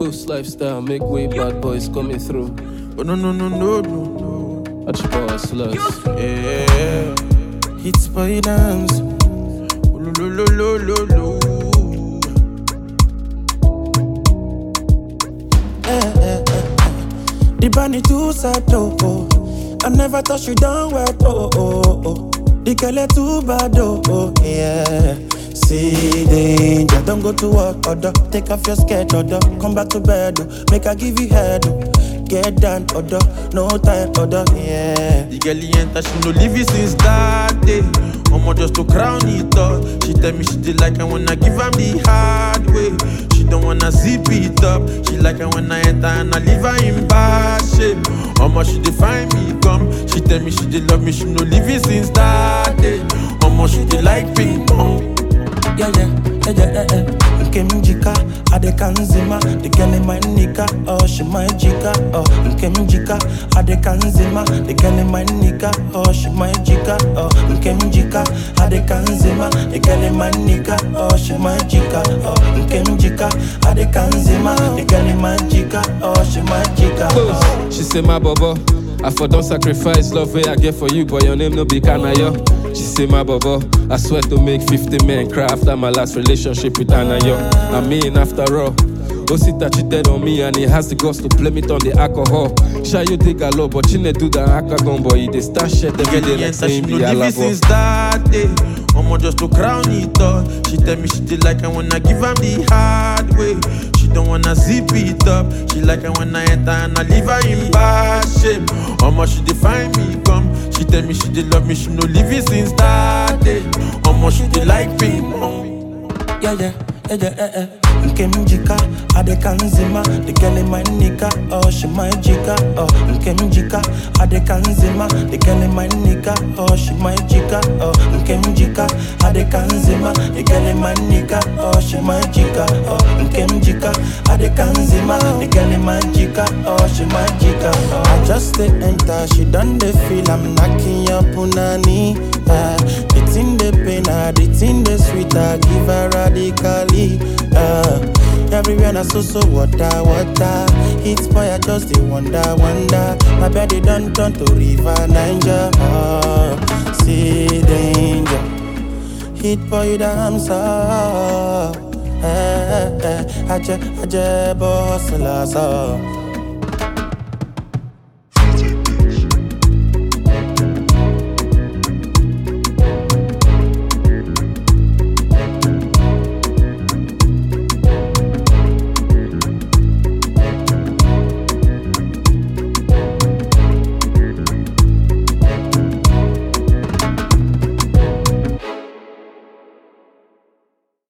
Coast lifestyle, make way, bad boys coming through. But no, no, no, no, no, no. Watch your power slugs. Yeah. Hits by dance. Lo, lo, lo, lo, lo, lo. The bunny too sad, oh, oh. I never thought you done well, oh, oh, oh. The girl too bad, oh, oh, yeah. See danger, don't go to work, order. Take off your skirt, order. Come back to bed, oh. Make I give you head, oh. Get down, order. No time, order, yeah. The girl he enter, she no leave it since that day. Omo just to crown it up. She tell me she did like I when I give am the hard way. She don't wanna zip it up. She like I when I enter and I leave her in bad shape. Omo she dey find me come. She tell me she did love me, she no leave it since that day. Omo she dey like ping pong. yeah, yeah, yeah, yeah, yeah. Nkem jika, ade kanzima, the girl in my nika, oh she my jika, oh Nkem jika, ade kanzima, the girl in my nika, oh she my jika, oh Nkem jika, ade kanzima, the girl in my nika, oh she my jika, oh Nkem jika, ade kanzima, the girl in my jika, oh she my jika, oh. Coast, she say my bobo. I for don't sacrifice love way I get for you, but your name no be Kanayo. She say my bobo. I swear to make 50 men cry after my last relationship with Anayo. I mean, after all. Osita cheated on me and he has the guts to blame it on the alcohol. Shy you dig a lot, but you need do that akagon boy. He dey start shit every Girl, day he like enter, she saying no the leave it alabo. since that day. Omo just to crown it up. She tell me she did like I when I give am the hard way. She don't wanna zip it up. She like I when I enter and I leave her in bad shape. Omo she dey find me come. She tell me she did love me, she no leave it since that day. Omo she dey like ping pong. yeah, yeah, yeah, yeah, yeah, yeah. Nkem jika, ade kanzima, the girl in my nika, oh she my jika, oh Nkem jika, ade kanzima, the girl in my nika, oh she my jika, oh Nkem jika, ade kanzima, the girl in my nika, oh she my jika, oh Nkem jika, ade kanzima, the girl in my jika, oh she my jika, oh I just dey enter, she done dey feel I'm knocking your punani, ah The thing dey pain her, the thing dey sweet her, give her radically, ah Everywhere na so so water, water. It's boy I just dey wonder, wonder. My body done turn to river Niger. Ah, see danger. Hit boy damn so. Eh, eh, eh. Aje, aje, boss, la so.